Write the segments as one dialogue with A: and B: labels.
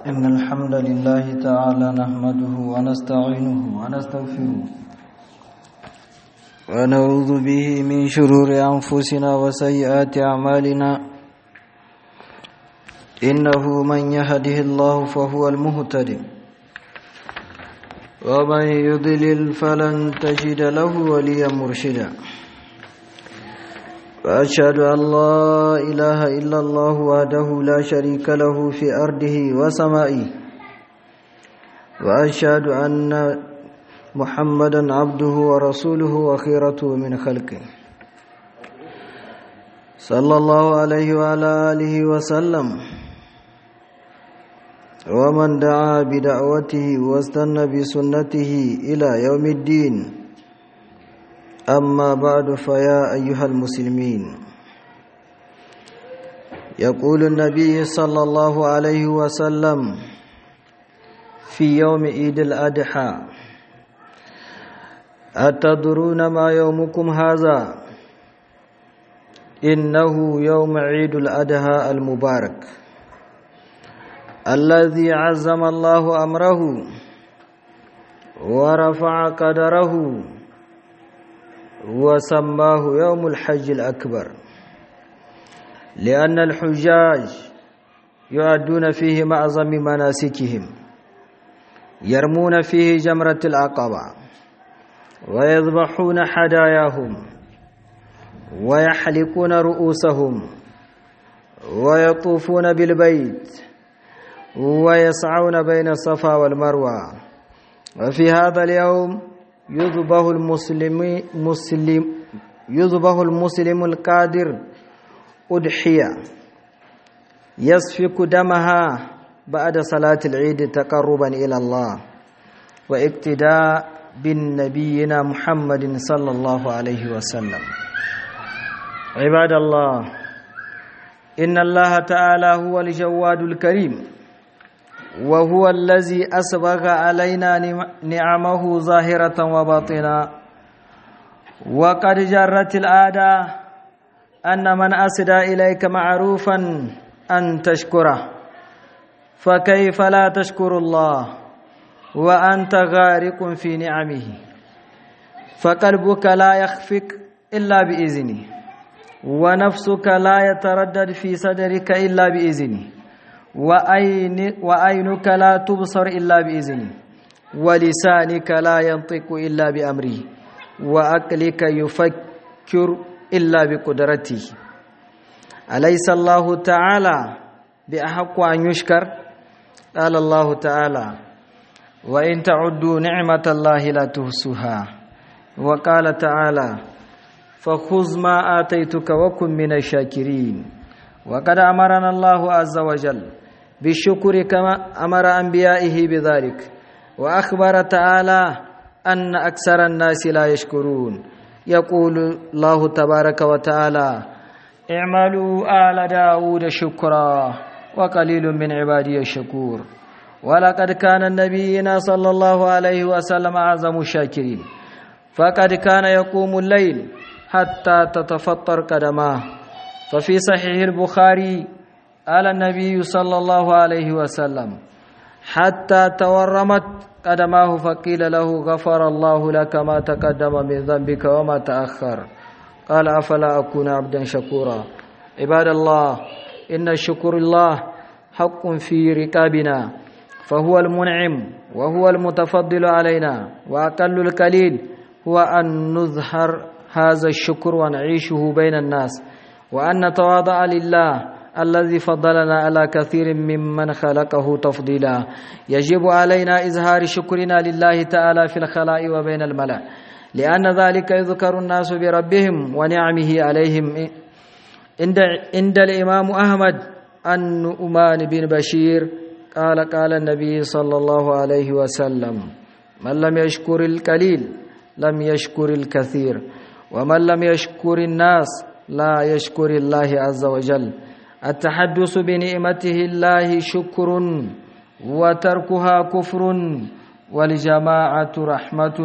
A: إن الحمد لله تعالى نحمده ونستعينه ونستغفره ونعوذ به من شرور أنفسنا وسيئات أعمالنا إنه من يهده الله فهو المهتد ومن يضلل فلن تجد له وليا مرشدا وأشهد أن لا إله إلا الله وحده لا شريك له في أرضه وسمائه وأشهد أن محمدا عبده ورسوله وخيرته من خلقه صلى الله عليه وعلى آله وسلم ومن دعا بدعوته واستنى بسنته إلى يوم الدين أما بعد فيا أيها المسلمين يقول النبي صلى الله عليه وسلم في يوم عيد الأضحى أتدرون ما يومكم هذا إنه يوم عيد الأضحى المبارك الذي عزم الله أمره ورفع قدره وسماه يوم الحج الأكبر لأن الحجاج يؤدون فيه معظم مناسكهم يرمون فيه جمرة العقبة ويذبحون حداياهم ويحلقون رؤوسهم ويطوفون بالبيت ويسعون بين الصفا والمروة وفي هذا اليوم يذبح المسلم مسلم يذبح المسلم القادر أضحية يسفك دمها بعد صلاة العيد تقربا إلى الله واقتداء بالنبينا محمد صلى الله عليه وسلم عباد الله إن الله تعالى هو الجواد الكريم وهو الذي أسبغ علينا نعمه ظاهرة وباطنة وقد جرت العادة أن من أسدى إليك معروفا أن تشكره فكيف لا تشكر الله وأنت غارق في نعمه فقلبك لا يخفق إلا بإذنه ونفسك لا يتردد في صدرك إلا بإذنه وأين وأينك لا تبصر إلا بإذنه ولسانك لا ينطق إلا بأمره وأقلك يفكر إلا بقدرته أليس الله تعالى بأحق أن يشكر قال الله تعالى وإن تعدوا نعمة الله لا تحصوها وقال تعالى فخذ ما آتيتك وكن من الشاكرين وقد أمرنا الله عز وجل بالشكر كما أمر أنبيائه بذلك وأخبر تعالى أن أكثر الناس لا يشكرون يقول الله تبارك وتعالى اعملوا آل داود شكرا وقليل من عبادي الشكور ولقد كان نبينا صلى الله عليه وسلم أعظم الشاكرين فقد كان يقوم الليل حتى تتفطر قدماه ففي صحيح البخاري قال النبي صلى الله عليه وسلم حتى تورمت قدماه فقيل له غفر الله لك ما تقدم من ذنبك وما تأخر قال أفلا أكون عبدا شكورا عباد الله إن شكر الله حق في ركابنا فهو المنعم وهو المتفضل علينا وأقل القليل هو أن نظهر هذا الشكر ونعيشه بين الناس وأن نتواضع لله الذي فضلنا على كثير ممن خلقه تفضيلا يجب علينا إظهار شكرنا لله تعالى في الخلاء وبين الملأ لأن ذلك يذكر الناس بربهم ونعمه عليهم عند عند الإمام أحمد النؤمان بن بشير قال قال النبي صلى الله عليه وسلم من لم يشكر القليل لم يشكر الكثير ومن لم يشكر الناس لا يشكر الله عز وجل التحدث بنعمته الله شكر وتركها كفر والجماعة رحمة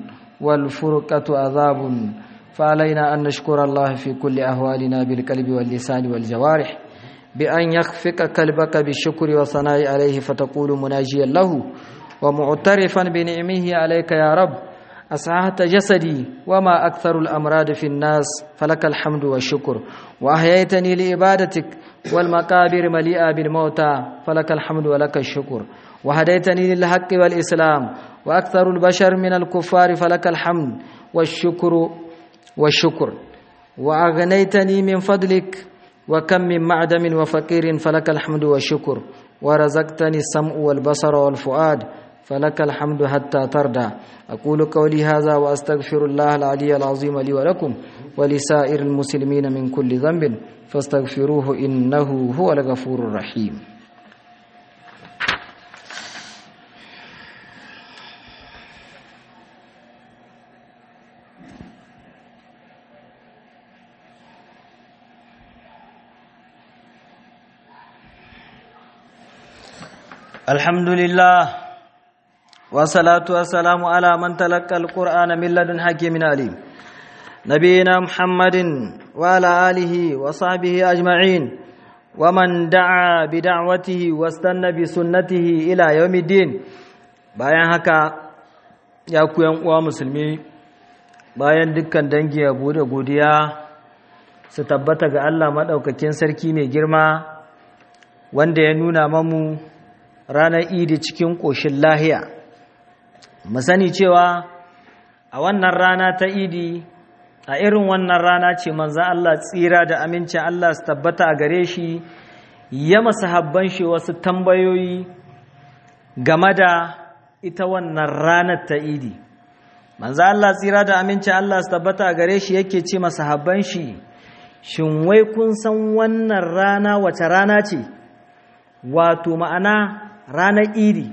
A: والفرقة عذاب فعلينا أن نشكر الله في كل أهوالنا بالقلب واللسان والجوارح بأن يخفق قلبك بالشكر والثناء عليه فتقول مناجيا له ومعترفا بنعمه عليك يا رب أسعهت جسدي وما أكثر الأمراض في الناس فلك الحمد والشكر وأحييتني لعبادتك والمقابر مليئة بالموتى فلك الحمد ولك الشكر وهديتني للحق والإسلام وأكثر البشر من الكفار فلك الحمد والشكر والشكر وأغنيتني من فضلك وكم من معدم وفقير فلك الحمد والشكر ورزقتني السمع والبصر والفؤاد فلك الحمد حتى ترضى أقول قولي هذا وأستغفر الله العلي العظيم لي ولكم ولسائر المسلمين من كل ذنب فاستغفروه إنه هو الغفور الرحيم الحمد لله والصلاة والسلام على من تلقى القرآن من لدن حكيم عليم نبينا محمد وعلى آله وصحبه أجمعين ومن دعا بدعوته واستنى بسنته إلى يوم الدين bayan haka ya ku uwa musulmi bayan dukkan dangi yabo da godiya su tabbata ga Allah maɗaukakin sarki mai girma wanda ya nuna mamu ranar idi cikin ƙoshin lahiya mu sani cewa a wannan rana ta idi a irin wannan rana ce manzan Allah tsira da amincin Allah su tabbata a gare shi ya habban shi wasu tambayoyi game da ita wannan ranar ta idi manzan Allah tsira da amincin Allah su tabbata a gare shi yake ce habban shi shin wai kun san wannan rana wace rana ce wato ma'ana ranar idi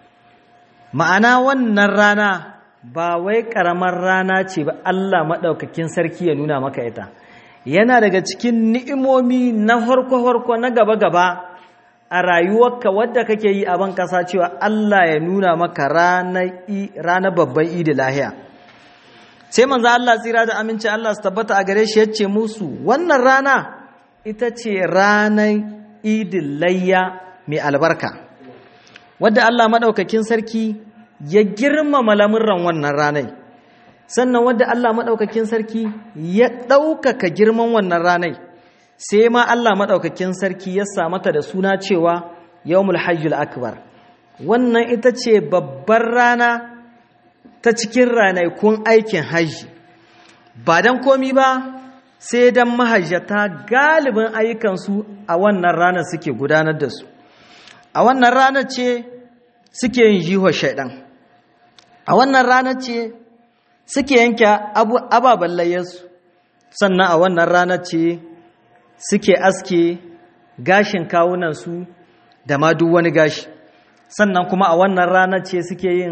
A: ma'ana wannan rana ba wai ƙaramar rana ce ba Allah maɗaukakin sarki ya nuna maka ita yana daga cikin ni'imomi na harko-harko na gaba-gaba a rayuwarka wadda kake yi a ban ƙasa cewa Allah ya nuna maka ranar babban idi lahiya sai manzo Allah tsira da aminci Allah su tabbata a gare shi ya ce musu wannan rana ita ce ranar idin layya mai albarka wadda Allah maɗaukakin sarki ya girmama lamurran wannan ranai sannan wadda Allah maɗaukakin sarki ya ɗaukaka girman wannan ranai sai ma Allah maɗaukakin sarki ya mata da suna cewa yawmul hajjul akbar wannan ita ce babbar rana ta cikin ranakun aikin hajji ba don komi ba sai don mahajjata galibin ayyukansu a wannan ranar suke gudanar da su a wannan ranar ce suke yin jihar shaidan a wannan ranar ce suke yanke ababen layyarsu sannan a wannan ranar ce suke aske gashin kawunansu da ma duk wani gashi sannan kuma a wannan ranar ce suke yin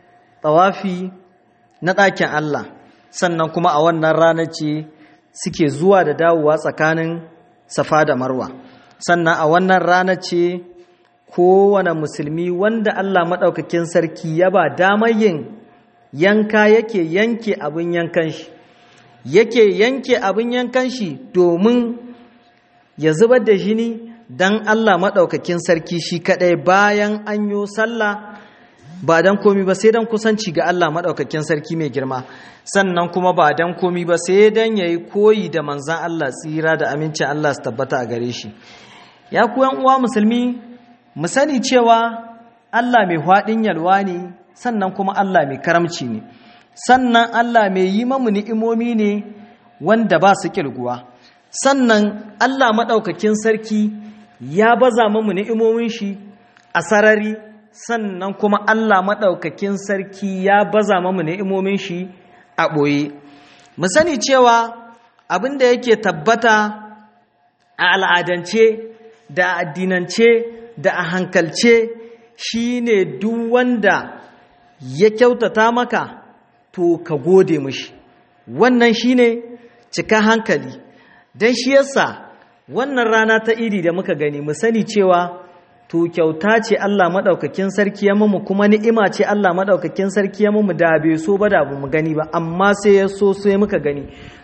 A: tsawafi na ɗakin Allah sannan kuma a wannan ranar ce suke zuwa da dawowa tsakanin safa da marwa sannan a wannan ranar ce kowane musulmi wanda Allah maɗaukakin sarki ya ba damar yin yanka yake yanke abin yankan shi yake yanke abin yankan shi domin ya zubar da jini don Allah maɗaukakin sarki shi kaɗai bayan an yi sallah ba don komi ba sai don kusanci ga Allah maɗaukakin sarki mai girma sannan kuma ba don komi ba sai don ya yi koyi da manzan Allah tsira da amincin Allah su tabbata a gare shi ya kuwan uwa musulmi mu sani cewa Allah mai haɗin yalwa ne sannan kuma Allah mai karamci ne sannan Allah mai yi mamu ni'imomi ne wanda ba su ƙirguwa sannan Allah maɗaukakin sarki ya baza mamu ni'imomin shi a sarari sannan kuma Allah maɗaukakin sarki ya baza mamu ni'imomin shi a ɓoye mu sani cewa abin da yake tabbata a al'adance da addinance da a hankalce shi ne duk wanda ya kyautata maka to ka gode mishi wannan shi ne cika hankali don shi yasa wannan rana ta iri da muka gani mu sani cewa to kyauta ce Allah maɗaukakin sarki ya mamu kuma ni'ima ce Allah maɗaukakin sarki ya mamu da bai so ba da mu gani ba amma sai ya so sai muka gani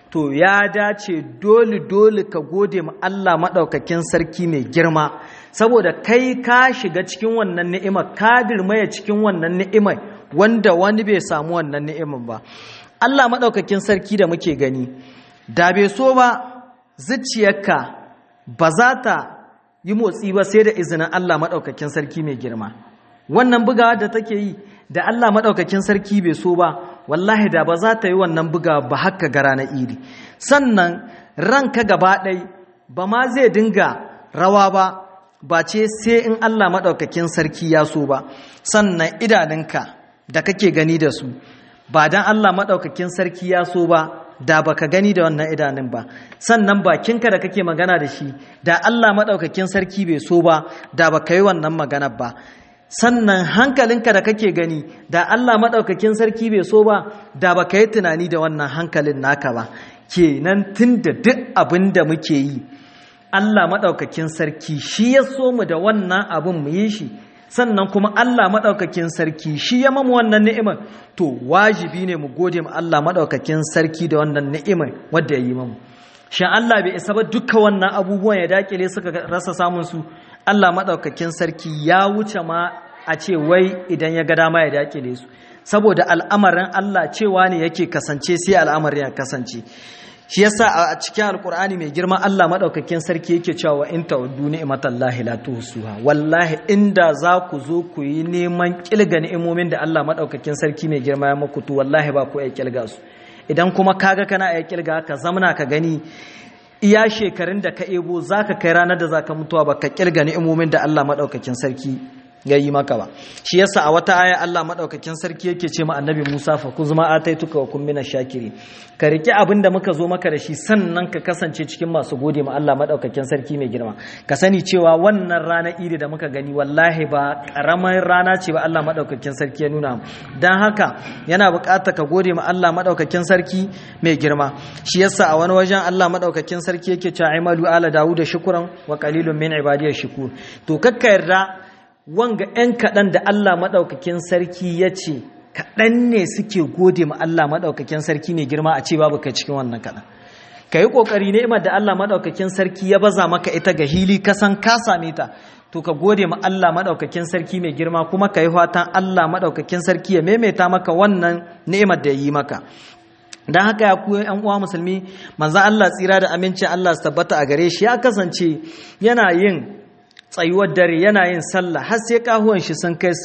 A: to ya dace dole dole ka gode ma Allah maɗaukakin sarki mai girma saboda kai ka shiga cikin wannan ni'ima ka dirmaya cikin wannan ni'ima wanda wani bai samu wannan ni'iman ba Allah maɗaukakin sarki da muke gani da bai so ba zuciyarka ba za ta yi motsi ba sai da izinin Allah maɗaukakin sarki mai girma wannan bugawa da take yi da Allah maɗaukakin sarki bai so ba wallahi da ba za ta yi wannan buga ba haka gara na iri sannan ranka gaba ɗai ba ma zai dinga rawa ba ba ce sai in Allah maɗaukakin sarki ya so ba sannan idanunka da kake gani da su ba don Allah maɗaukakin sarki ya so ba da baka gani da wannan idanun ba sannan bakinka da kake magana da shi da Allah maɗaukakin sarki bai so ba da baka yi wannan maganar ba sannan hankalinka da kake gani da Allah maɗaukakin sarki bai so ba da ba ka yi tunani da wannan hankalin naka ba kenan tun da duk abin da muke yi Allah maɗaukakin sarki shi ya so mu da wannan abin mu yi shi sannan kuma Allah maɗaukakin sarki shi ya mamu wannan ni'imar to wajibi ne mu gode ma Allah maɗaukakin sarki da wannan ni'imar wadda ya yi mamu shan Allah bai isa ba duka wannan abubuwan ya dakile suka rasa samun su Allah maɗaukakin sarki ya wuce ma a ce wai idan ya ga dama ya dakile su saboda al'amarin Allah cewa ne yake kasance sai al'amarin ya kasance shi yasa a cikin alkur'ani mai girma Allah maɗaukakin sarki yake cewa in ta'uddu ni'matallahi la tuhsuha wallahi inda za ku zo ku yi neman kilga ni'imomin da Allah maɗaukakin sarki mai girma ya muku to wallahi ba ku iya kilga su idan kuma kaga kana iya kilga ka zamna ka gani iya shekarun da ka ebo za ka kai ranar da za ka mutuwa ba ka kirga ni'imomin da Allah maɗaukakin sarki ya yi maka ba shi yasa a wata aya Allah maɗaukakin sarki yake ce ma annabi Musa fa ku zuma ataituka wa kun mina shakiri ka riki abin da muka zo maka da shi sannan ka kasance cikin masu gode ma Allah maɗaukakin sarki mai girma ka sani cewa wannan rana iri da muka gani wallahi ba ƙaramar rana ce ba Allah maɗaukakin sarki ya nuna don haka yana buƙatar ka gode ma Allah maɗaukakin sarki mai girma shi yasa a wani wajen Allah maɗaukakin sarki yake cewa aimalu ala dawuda shukuran wa qalilun min ibadiyar shukur to kakka yarda wanga 'yan kaɗan da Allah maɗaukakin sarki ya ce kaɗan ne suke gode ma Allah maɗaukakin sarki mai girma a ce babu kai cikin wannan kaɗan ka yi ƙoƙari ni'imar da Allah maɗaukakin sarki ya baza maka ita ga hili kasan ka same ta to ka gode ma Allah maɗaukakin sarki mai girma kuma ka yi fatan Allah maɗaukakin sarki ya maimaita maka wannan ni'imar da ya yi maka don haka ya kuwa yan uwa musulmi manzan Allah tsira da amincin Allah su tabbata a gare shi ya kasance yana yin tsayuwar dare yana yin sallah har sai kahuwan shi sun kai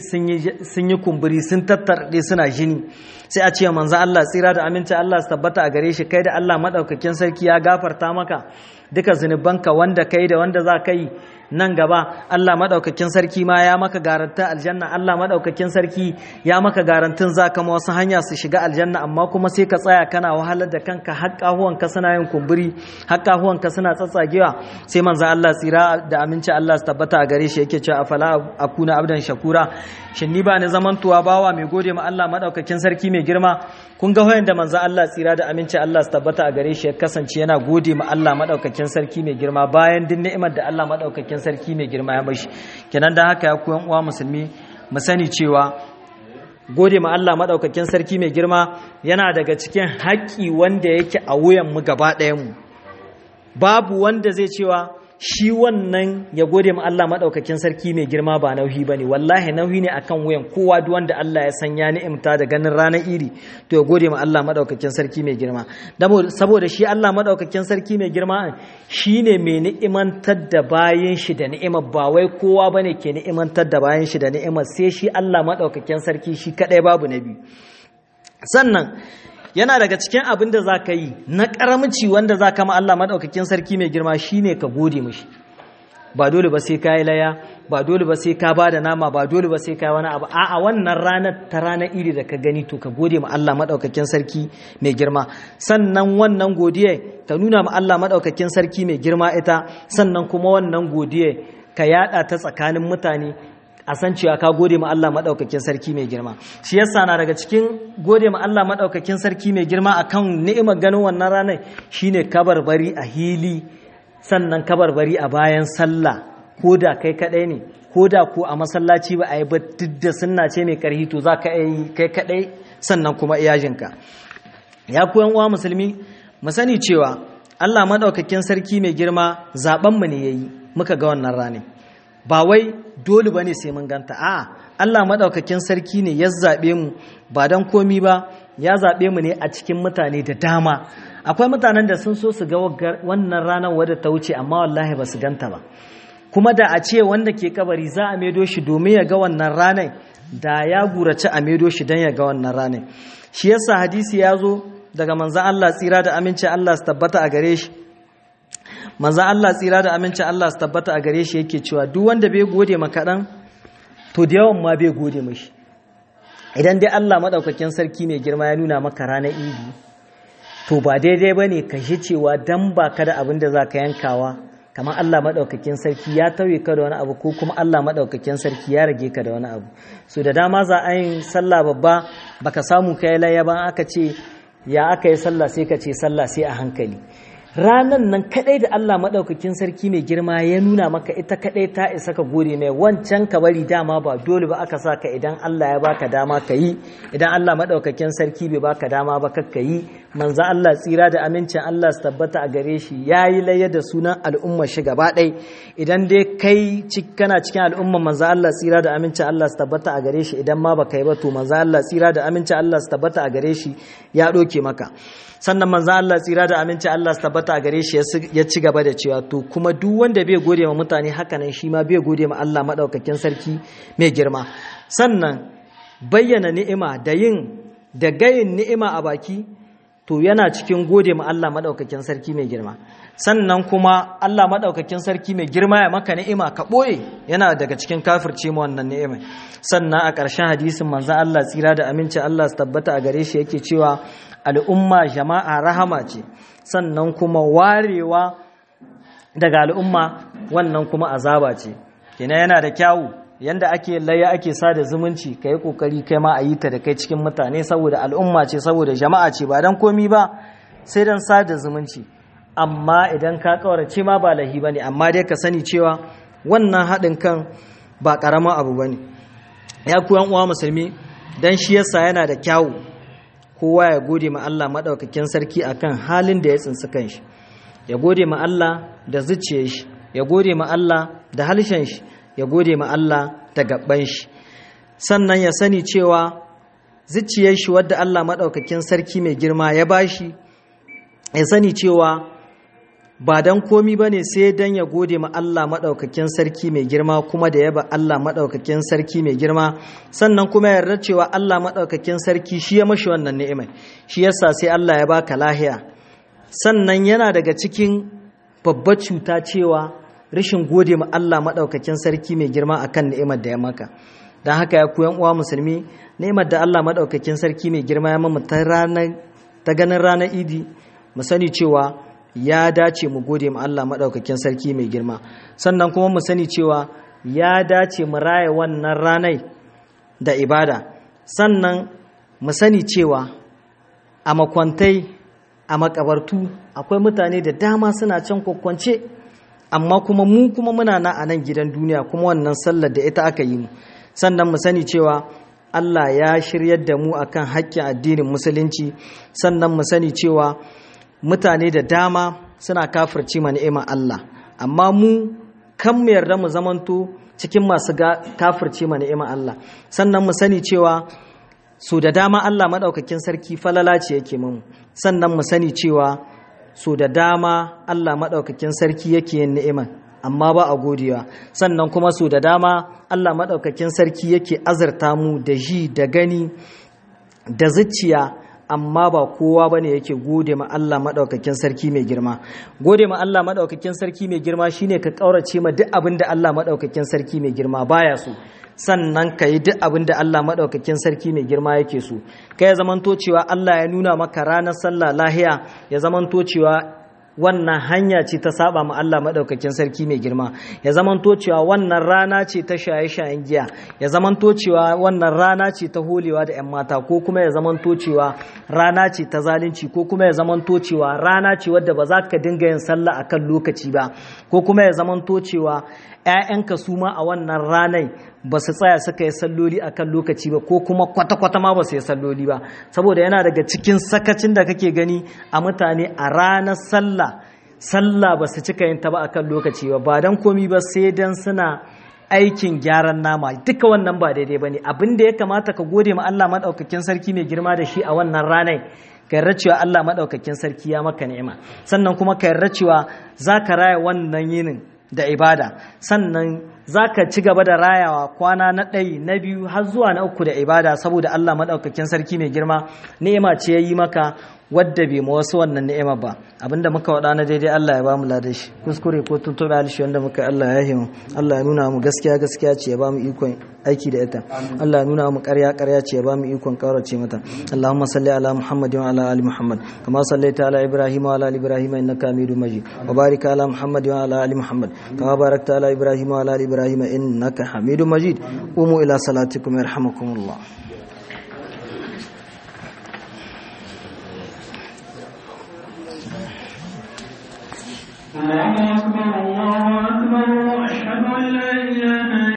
A: sun yi kumburi sun tattarɗe suna jini sai a ce manzo Allah tsira da aminci Allah su tabbata a gare shi kai da Allah madaukakin sarki ya gafarta maka duka zunubanka wanda kai da wanda za ka yi nan gaba Allah madaukakin sarki ma ya maka garantin aljanna Allah madaukakin sarki ya maka garantin za ka ma wasu hanya su shiga aljanna amma kuma sai ka tsaya kana wahalar da kanka har kahuwanka suna yin kumburi har kahuwanka suna tsatsagewa sai manzo Allah tsira da aminci Allah su tabbata a gare shi yake cewa afala akuna abdan shakura shin ni ba ni zamantuwa bawa mai gode ma Allah madaukakin sarki mai girma kun ga hoyan da manzo Allah tsira da aminci Allah su tabbata a gare shi ya kasance yana gode ma Allah madaukakin sarki mai girma bayan din ni'imar da Allah madaukakin sarki mai girma ya bashi kenan da haka ya ku yan uwa musulmi mu sani cewa gode ma Allah madaukakin sarki mai girma yana daga cikin haƙƙi wanda yake a wuyan mu gaba ɗayan mu babu wanda zai cewa shi wannan ya gode ma Allah maɗaukakin sarki mai girma ba nauyi ba ne wallahi nauyi ne akan wuyan kowa duk wanda Allah ya san ya ni'imta da ganin ranar iri to ya gode ma Allah maɗaukakin sarki mai girma saboda shi Allah maɗaukakin sarki mai girma shi ne mai ni'imantar da bayan shi da ni'imar ba wai kowa ba ne ke ni'imantar da bayan shi da ni'imar sai shi Allah maɗaukakin sarki shi kaɗai babu na biyu sannan yana daga cikin abin da za ka yi na ƙaramci wanda za ka ma Allah maɗaukakin sarki mai girma shi ne ka gode mashi ba dole ba sai ka yi laya ba dole ba sai ka ba da nama ba dole ba sai ka yi wani abu a'a wannan ranar ta ranar iri da ka gani to ka gode ma Allah maɗaukakin sarki mai girma sannan wannan godiya ka nuna ma Allah maɗaukakin sarki mai girma ita sannan kuma wannan godiya ka yaɗa ta tsakanin mutane a san cewa ka gode ma Allah maɗaukakin sarki mai girma shi yasa na daga cikin gode ma Allah maɗaukakin sarki mai girma akan ni'imar ganin wannan ranar shine kabarbari a hili sannan kabarbari a bayan sallah ko da kai kaɗai ne ko da ko a masallaci ba a yi ba duk da sunna ce mai karhi to za ka yi kai kaɗai sannan kuma iyajinka ya ku uwa musulmi mu sani cewa Allah madaukakin sarki mai girma zaben mu ne yayi muka ga wannan rane ba wai dole bane sai mun ganta a Allah madaukakin sarki ne ya zabe mu ba dan komi ba ya zabe mu ne a cikin mutane da dama akwai mutanen da sun so su ga wannan ranar wadda ta wuce amma wallahi ba su ganta ba kuma da a ce wanda ke kabari za a maido shi domin ya ga wannan ranar da ya gurace a maido shi don ya ga wannan ranar shi yasa hadisi ya zo daga manzan Allah tsira da amincin Allah su tabbata a gare shi manzan Allah tsira da amincin Allah su tabbata a gare shi yake cewa duk wanda bai gode ma kaɗan to da yawan ma bai gode mashi idan dai Allah maɗaukakin sarki mai girma ya nuna maka ranar idi to ba daidai ba ne ka shi cewa dan ba ka da abin da za ka yankawa kamar Allah maɗaukakin sarki ya tauye ka da wani abu ko kuma Allah maɗaukakin sarki ya rage ka da wani abu so da dama za a yin sallah babba baka samu ka yi layya ba aka ce ya aka yi sallah sai ka ce sallah sai a hankali ranan nan kadai da Allah maɗaukakin sarki mai girma ya nuna maka ita kadai ta isa ka gode mai wancan ka bari dama ba dole ba aka sa ka idan Allah ya baka dama ka yi idan Allah maɗaukakin sarki bai baka dama ba ka yi manzo Allah tsira da amincin Allah su tabbata a gare shi ya yi layya da sunan al'umma shi gaba ɗai idan dai kai kana cikin al'umma manzo Allah tsira da amincin Allah su tabbata a gare shi idan ma baka yi ba to manzo Allah tsira da amincin Allah su tabbata a gare shi ya ɗoke maka sannan manzo Allah tsira da amincin Allah su tabbata a gare shi ya ci gaba da cewa to kuma duk wanda bai gode ma mutane hakanan shi ma bai gode ma Allah madaukakin sarki mai girma sannan bayyana ni'ima da yin da gayin ni'ima a baki to yana cikin gode ma Allah madaukakin sarki mai girma sannan kuma Allah madaukakin sarki mai girma ya maka ni'ima ka boye yana daga cikin kafirce mu wannan ni'ima sannan a ƙarshen hadisin manzo Allah tsira da aminci Allah su tabbata a gare shi yake cewa al'umma jama'a rahama ce sannan kuma warewa daga al'umma wannan kuma azaba ce kina yana da kyawu yanda ake laya ake sada zumunci ka yi ƙoƙari kai ma a yi ta da kai cikin mutane saboda al'umma ce saboda jama'a ce ba don komi ba sai don sada zumunci amma idan ka ƙaurace ma ba lahi ba ne amma dai ka sani cewa wannan haɗin kan ba ƙaramin abu ba ne ya kuyan uwa musulmi don shi yasa yana da kyawu kowa ya gode ma Allah maɗaukakin sarki akan halin da ya tsinci kanshi ya gode ma Allah da zuciyar shi ya gode ma Allah da halshen shi ya gode ma Allah da gaban shi sannan ya sani cewa zuciyar shi wadda Allah maɗaukakin sarki mai girma ya bashi ya sani cewa ba dan komi bane sai dan ya gode ma Allah maɗaukakin sarki mai girma kuma da yaba Allah maɗaukakin sarki mai girma sannan kuma ya yarda cewa Allah maɗaukakin sarki shi ya mashi wannan ni'imai shi yasa sai Allah ya baka lahiya sannan yana daga cikin babbar cuta cewa rashin gode ma Allah maɗaukakin sarki mai girma akan ni'imar da ya maka don haka ya koyan uwa musulmi ni'imar da Allah maɗaukakin sarki mai girma ya mamu ta ganin ranar idi mu sani cewa ya dace mu gode ma Allah maɗaukakin sarki mai girma sannan kuma mu sani cewa ya dace mu raya wannan ranai da ibada sannan mu sani cewa a makwantai a makabartu akwai mutane da dama suna can kwakwance amma kuma mu kuma muna na a nan gidan duniya kuma wannan sallar da ita aka yi mu sannan mu sani cewa Allah ya shiryar da mu akan haƙƙin addinin musulunci sannan mu sani cewa mutane da dama suna kafirci ma ni'imar Allah amma mu kan mu yarda mu zamanto cikin masu kafirci ma ni'imar Allah sannan mu sani cewa so da dama Allah maɗaukakin sarki falala ce yake mu sannan mu sani cewa so da dama Allah maɗaukakin sarki yake yin ni'imar amma ba a godewa sannan kuma so da dama Allah maɗaukakin sarki yake azurta mu da ji da gani da zuciya amma ba kowa bane yake gode ma Allah madaukakin sarki mai girma gode ma Allah madaukakin sarki mai girma shine ka kaurace ma duk abin da Allah madaukakin sarki mai girma baya so sannan ka yi duk abin da Allah madaukakin sarki mai girma yake so kai ya zamanto cewa Allah ya nuna maka ranar sallah lahiya ya zamanto cewa wannan hanya ce ta saba ma Allah madaukakin sarki mai girma ya zamanto cewa wannan rana ce ta shaye-shayen giya ya zamanto cewa wannan rana ce ta holewa da 'yan mata ko kuma ya zamanto cewa rana ce ta zalunci ko kuma ya zamanto cewa rana ce wadda ba za ka dinga yin sallah akan lokaci ba ko kuma ya zamanto cewa 'ya'yanka su ma a wannan ranar ba su tsaya suka yi salloli a kan lokaci ba ko kuma kwata-kwata ma ba su yi salloli ba saboda yana daga cikin sakacin da kake gani a mutane a ranar sallah sallah ba su cika yin ta ba a kan lokaci ba ba don komi ba sai don suna aikin gyaran nama duka wannan ba daidai ba ne abin da ya kamata ka gode ma Allah maɗaukakin sarki mai girma da shi a wannan ranar ka yarda cewa Allah maɗaukakin sarki ya maka ni'ima sannan kuma ka yarda cewa za ka raya wannan yinin da ibada sannan za ka ci gaba da rayawa kwana na ɗai na biyu har zuwa na uku da ibada saboda Allah maɗaukakin sarki mai girma ni'ima ce ya yi maka wadda bai ma wasu wannan ni'ima ba abinda muka waɗa na daidai Allah ya ba mu lada shi kuskure ko tuntuɓe alishi wanda muka Allah ya himu Allah ya nuna mu gaskiya gaskiya ce ya ba mu ikon aiki da ita Allah ya nuna mu ƙarya ƙarya ce ya ba mu ikon ƙaurace mata Allahumma salli ala Muhammad wa ala ali Muhammad kama sallaita ala Ibrahim wa ala ali Ibrahim innaka Hamidum Majid wa barik ala Muhammad wa ala ali Muhammad kama barakta ala Ibrahim wa ala ali Ibrahim innaka Hamidum Majid qumu ila salatikum yarhamukumullah
B: Amen.